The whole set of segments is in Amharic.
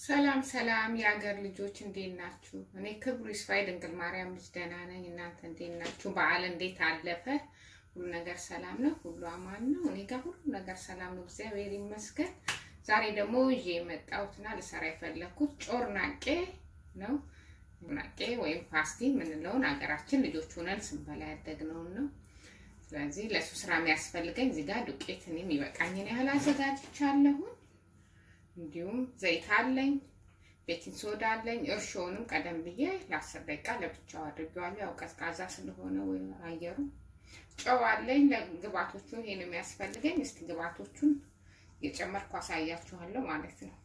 ሰላም ሰላም የሀገር ልጆች እንዴት ናችሁ? እኔ ክብሩ ይስፋ ድንግል ማርያም ልጅ ደህና ነኝ። እናንተ እንዴት ናችሁ? በዓል እንዴት አለፈ? ሁሉ ነገር ሰላም ነው? ሁሉ አማን ነው? እኔ ጋር ሁሉ ነገር ሰላም ነው፣ እግዚአብሔር ይመስገን። ዛሬ ደግሞ ይዤ የመጣሁትና ልሰራ የፈለግኩት ጮርናቄ ነው። ጮርናቄ ወይም ፓስቲ የምንለውን ሀገራችን ልጆች ሆነን ስንበላ ያደግነውን ነው። ስለዚህ ለእሱ ስራ የሚያስፈልገኝ እዚህ ጋር ዱቄት እኔም ይበቃኝን ያህል አዘጋጅቻለሁ። እንዲሁም ዘይት አለኝ፣ ቤኪንግ ሶዳ አለኝ። እርሾውንም ቀደም ብዬ ለአስር ደቂቃ ለብቻው አድርጌዋለሁ። ያው ቀዝቃዛ ስለሆነ ወይ አየሩ። ጨው አለኝ። ለግብአቶቹ ይሄ ነው የሚያስፈልገኝ። እስቲ ግብአቶቹን የጨመርኩ አሳያችኋለሁ ማለት ነው።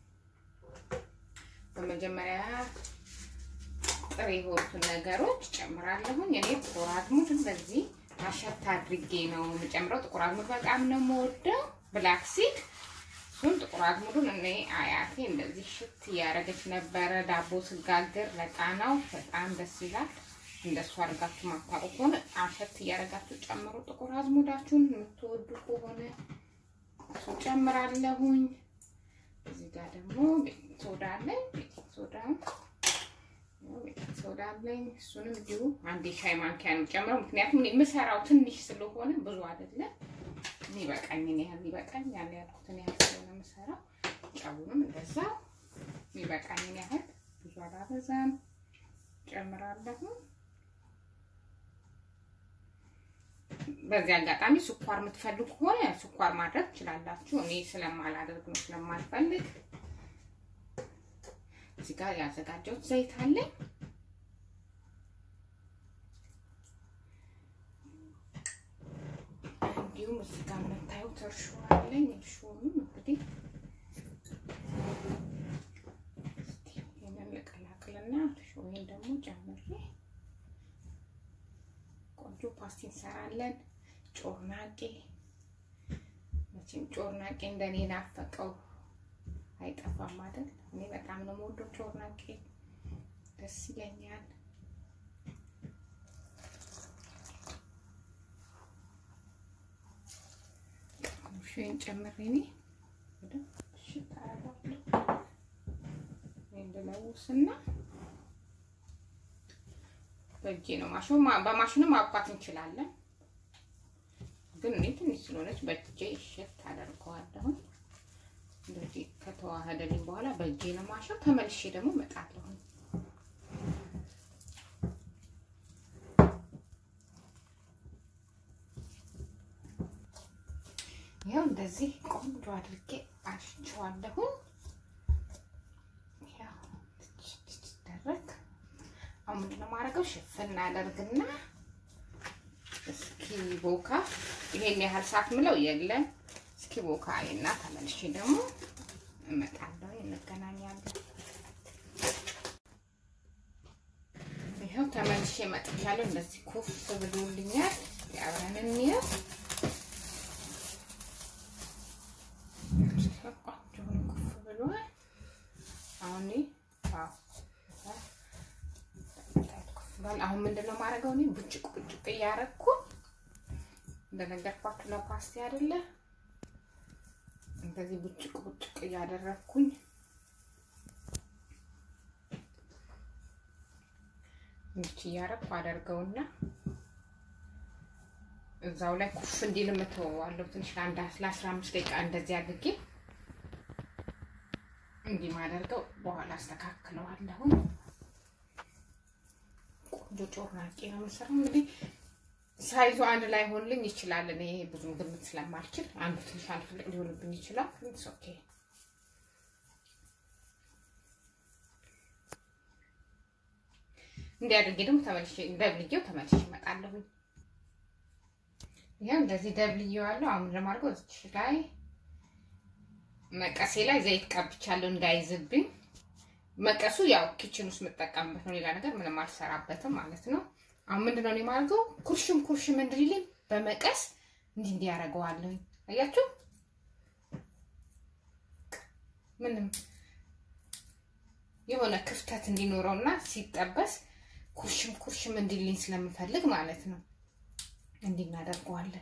በመጀመሪያ ጥሬ የሆኑትን ነገሮች ጨምራለሁኝ። እኔ ጥቁር አዝሙድ እንደዚህ አሸት አድርጌ ነው የምጨምረው። ጥቁር አዝሙድ በጣም ነው የምወደው። ብላክ ሲድ እሱን ጥቁር አዝሙዱን እኔ አያቴ እንደዚህ ሽት እያደረገች ነበረ ዳቦ ስጋግር ለቃናው በጣም ደስ ይላል። እንደሱ አድርጋችሁ ማታውቁ ከሆነ አሸት እያደረጋችሁ ጨምሩ። ጥቁር አዝሙዳችሁን የምትወዱ ከሆነ እሱ ጨምራለሁኝ። እዚህ ጋር ደግሞ ቤኪንግ ሶዳ አለኝ። ቤኪንግ ሶዳ ቤኪንግ ሶዳ አለኝ። እሱንም እንዲሁ አንድ ሻይ ማንኪያ ነው ጨምረው፣ ምክንያቱም የምሰራው ትንሽ ስለሆነ ብዙ አይደለም የሚበቃኝን ያህል ይበቃኛል ያልኩትን ያህል ስለሆነ የምሰራው። ጨውንም እንደዛ የሚበቃኝን ያህል ብዙ አላበዛም ጨምራለሁ። በዚህ አጋጣሚ ስኳር የምትፈልጉ ከሆነ ስኳር ማድረግ ትችላላችሁ። እኔ ስለማላደርግ ነው ስለማልፈልግ። እዚህ ጋር ያዘጋጀሁት ዘይት አለኝ። እንዲሁም እዚህ ጋር የምታዩት እርሾ አለኝ። እርሾንም እንግዲህ ይህንን ልቀላቅልና እርሾዬን ደግሞ ጨምሬ ቆንጆ ፓስቲ እንሰራለን። ጮርናቄ መቼም ጮርናቄ እንደኔ ናፈቀው አይጠፋም አይደል? እኔ በጣም ነው የምወደው ጮርናቄ፣ ደስ ይለኛል። ሽን ጨምሬ እኔ ወደ ሽታ አረጋለሁ እንድለውስና በእጄ ነው ማሽኑ። በማሽኑ ማብኳት እንችላለን፣ ግን እኔ ትንሽ ስለሆነች በእጄ እሽት አደርገዋለሁ። እንደዚህ ከተዋህደልኝ በኋላ በእጄ ነው ማሸው። ተመልሼ ደግሞ እመጣለሁ። ይኸው እንደዚህ ቆንጆ አድርጌ አሽቸዋለሁ። ደረግ አሁን ምንድን ነው የማደርገው? ሽፍን አደርግና እስኪ ቦካ። ይሄን ያህል ሰዓት ምለው የለም። እስኪ ቦካ እና ተመልሼ ደግሞ እመጣለሁ። እንገናኛለን። ይኸው ተመልሼ እመጥቻለሁ። እንደዚህ ኩፍ ብሎልኛል። አብረን እንየው። ኩፍ ብሏል። አሁን አሁን ምንድን ነው የማደርገው? እኔ ቡጭቅ ቡጭቅ እያደረኩ እንደነገርኳችሁ ለፓስቲ አይደለ? እንደዚህ ቡጭቅ ቡጭቅ እያደረኩኝ እንቺ እያደረኩ አደርገውና እዛው ላይ ኩፍ እንዲል የምተወዋለሁ ትንሽ ለአንድ ለአስራ አምስት ደቂቃ እንደዚህ አድርጌ እንዲህ ማደርገው በኋላ አስተካክለዋለሁ። ቆንጆ ጮርናቄ ነው የምሰራው። እንግዲህ ሳይዙ አንድ ላይ ሆንልኝ ይችላል። እኔ ብዙም ግምት ስለማልችል አንዱ ትንሽ አንዱ ትልቅ ሊሆንብኝ ይችላል። ኢትስ ኦኬ። እንዲህ አድርጌ ደግሞ ተመልሼ ደብልዬው ተመልሼ እመጣለሁ። ይሄው እንደዚህ ደብልዬዋለሁ። አሁን ለማድረገው እዚህ ላይ መቀሴ ላይ ዘይት ቀብቻለሁ እንዳይዝብኝ። መቀሱ ያው ኪችን ውስጥ የምጠቀምበት ነው። ሌላ ነገር ምንም አልሰራበትም ማለት ነው። አሁን ምንድነው እኔ የማደርገው ኩርሽም ኩርሽም እንድልልኝ በመቀስ እንዲህ እንዲህ ያደርገዋለሁ። አያችሁ ምንም የሆነ ክፍተት እንዲኖረውና ሲጠበስ ኩርሽም ኩርሽም እንዲልኝ ስለምፈልግ ማለት ነው። እንዲህ እናደርገዋለን።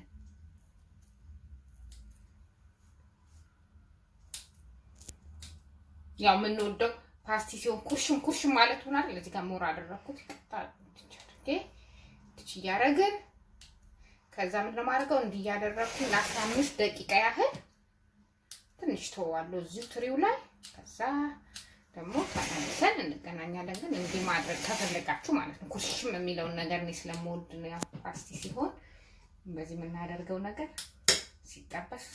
ያው የምንወደው ፓስቲ ሲሆን ኩርሽም ኩርሽም ማለት ሆናል። እዚህ ጋር ሞራ አደረኩት አድርጌ ትች እያደረግን ከዛ ምንድን ነው የማደርገው እንዲህ እያደረኩኝ ለአስራ አምስት ደቂቃ ያህል ትንሽ ተዋለሁ እዚሁ ትሪው ላይ። ከዛ ደግሞ ተመልሰን እንገናኛለን። ግን እንዲህ ማድረግ ከፈለጋችሁ ማለት ነው። ኩርሽም የሚለውን ነገር እኔ ስለምወድ ነው። ያው ፓስቲ ሲሆን በዚህ የምናደርገው ነገር ሲጠበስ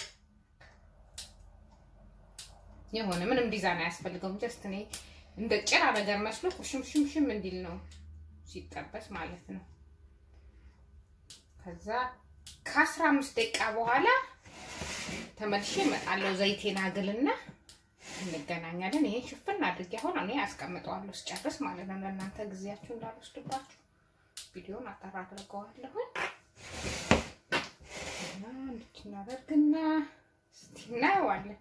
የሆነ ምንም ዲዛይን አያስፈልገውም። ጀስት እኔ እንደ ጭራ ነገር መስሎ ኩርሽምሽምሽም እንዲል ነው ሲጠበስ ማለት ነው። ከዛ ከአስራ አምስት ደቂቃ በኋላ ተመልሼ እመጣለሁ። ዘይቴን አግልና እንገናኛለን። ይሄን ሽፍን አድርጌ አሁን እኔ አስቀምጠዋለሁ ስጨርስ ማለት ነው። ለእናንተ ጊዜያችሁ እንዳልወስድባችሁ ቪዲዮን አጠራ አድርገዋለሁ እና እንድትናደርግና እስቲ እናየዋለን።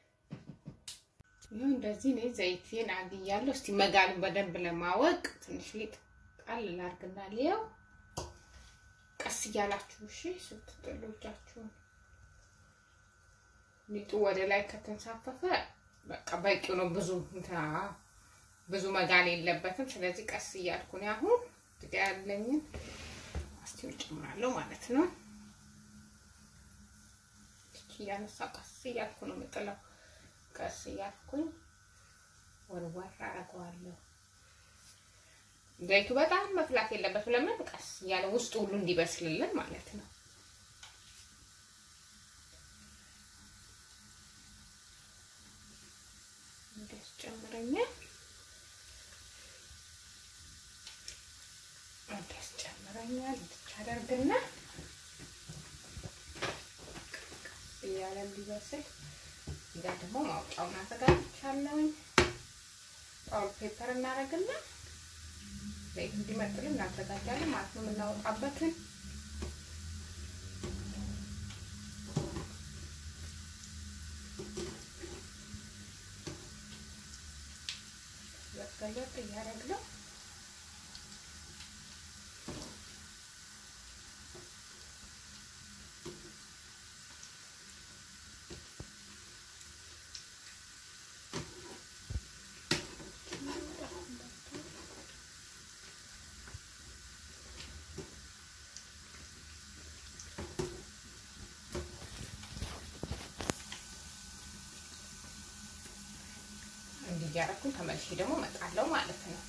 ይሁን እንደዚህ እኔ ዘይቴን አግያለሁ። እስቲ መጋሉን በደንብ ለማወቅ ትንሽ ሊጥ ጣል ላድርግና ሊያው ቀስ እያላችሁ እሺ፣ ስትጥሉ እጃችሁን ሊጡ ወደ ላይ ከተንሳፈፈ በቃ በቂው ነው። ብዙ እንትና ብዙ መጋል የለበትም። ስለዚህ ቀስ እያልኩ ነው አሁን ጥቂት ያለኝን አስቲው ጨምራለሁ ማለት ነው። እያነሳ ቀስ እያልኩ ነው የምጥለው። ቀስ እያልኩኝ ወርወር አደርገዋለሁ። ዘይቱ በጣም መፍላት የለበትም። ለምን ቀስ እያለ ውስጡ ሁሉ እንዲበስልልን ማለት ነው። እንደስ ጨምረኛል። እንደስ ጨምረኛል። እንድቻ አደርግና እያለ እንዲበስል እዛ ደግሞ ማውጫውን አዘጋጅቻለሁኝ። ፓውል ፔፐር እናደርግና ዘይት እንዲመጥልን እናዘጋጃለን ማለት ነው። የምናወጣበትን ገለጥ እያደረግነው እያደረኩኝ ተመልሼ ደግሞ እመጣለሁ ማለት ነው።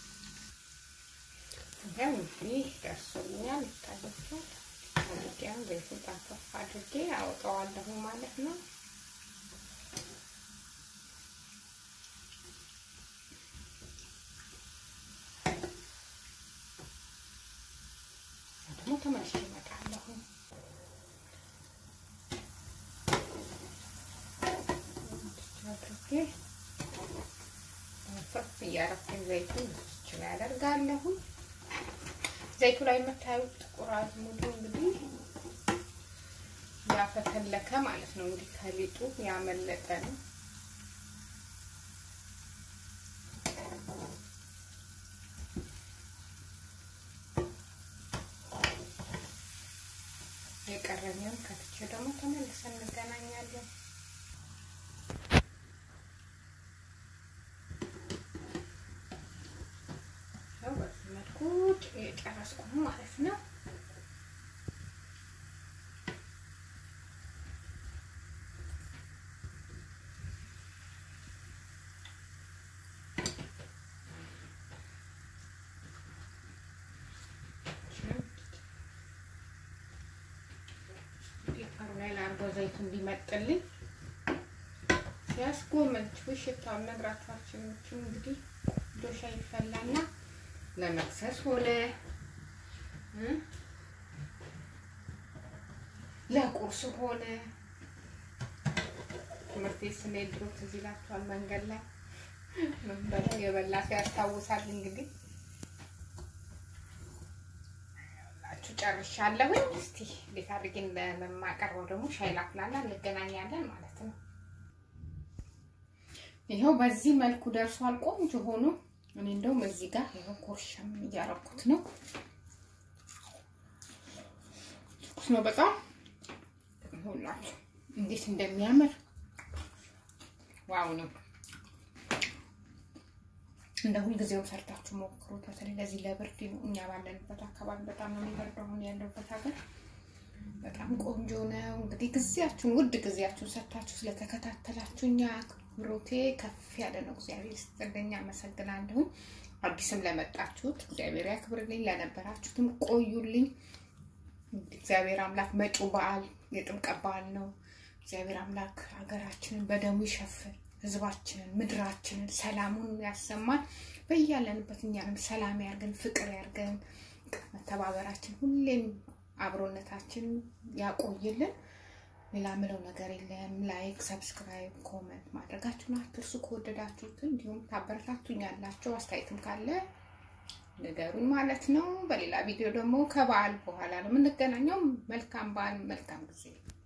ይሄው እንግዲህ ደርሶልኛል። ይታያችኋል። ወዲያም ዘይቱን ጠንፈፍ አድርጌ አወጣዋለሁ ማለት ነው። ደግሞ ተመልሼ እመጣለሁ። አድርጌ ፍርፍ እያረኩኝ ዘይቱን ብቻ ያደርጋለሁ። ዘይቱ ላይ የምታዩት ጥቁር አዝሙዱ እንግዲህ ያፈተለከ ማለት ነው። እንግዲህ ከሊጡ ያመለጠ ነው። የቀረኝም ከትቼ ደግሞ ተመልሰን እንገናኛለን። በዚህ መልኩ የጨረስኩ ማለት ነው። ፔፐሩ ላይ ላድርገው ዘይቱ እንዲመጥልኝ ሲያስጎመጅ ሽታውን ነግራችኋችን እንግዲህ ዶሻ ይፈላና ለመክሰስ ሆነ ለቁርስ ሆነ ትምህርት ቤት ስንሄድ ድሮ ትዝ ይላችኋል። መንገድ ላይ ምን በለው የበላ ሰው ያስታውሳል። እንግዲህ ላችሁ ጨርሻለሁኝ። እስቲ እንዴት አድርጌ እንደማቀርበው ደግሞ ሻይ ላፍላና እንገናኛለን ማለት ነው። ይኸው በዚህ መልኩ ደርሷል። ቆንጆ ሆኖ እኔ እንደውም እዚህ ጋር ይኸው ኮርሻም እያረኩት ነው። ትኩስ ነው በጣም ይኸውላችሁ እንዴት እንደሚያምር ዋው ነው። እንደ ሁልጊዜውም ሰርታችሁ ሞክሩት። በተለይ ለዚህ ለብርድ ነው። እኛ ባለንበት አካባቢ በጣም ነው የሚበርደው። አሁን ያለሁበት ሀገር በጣም ቆንጆ ነው። እንግዲህ ጊዜያችሁን ውድ ጊዜያችሁን ሰጥታችሁ ስለተከታተላችሁ እኛ አክብሮቴ ከፍ ያለ ነው። እግዚአብሔር ይስጥልኝ፣ አመሰግናለሁኝ። አዲስም ለመጣችሁት እግዚአብሔር ያክብርልኝ፣ ለነበራችሁትም ቆዩልኝ። እግዚአብሔር አምላክ መጪው በዓል የጥምቀት በዓል ነው። እግዚአብሔር አምላክ ሀገራችንን በደሙ ይሸፍን፣ ህዝባችንን፣ ምድራችንን ሰላሙን ያሰማን። በያለንበት እኛንም ሰላም ያርገን፣ ፍቅር ያርገን። መተባበራችን ሁሌም አብሮነታችን ያቆይልን። ሌላ ምለው ነገር የለም። ላይክ፣ ሰብስክራይብ፣ ኮመንት ማድረጋችሁን አትርሱ። ከወደዳችሁት እንዲሁም ታበረታቱኛላችሁ። አስተያየትም ካለ ንገሩኝ ማለት ነው። በሌላ ቪዲዮ ደግሞ ከበዓል በኋላ ነው የምንገናኘው። መልካም በዓል፣ መልካም ጊዜ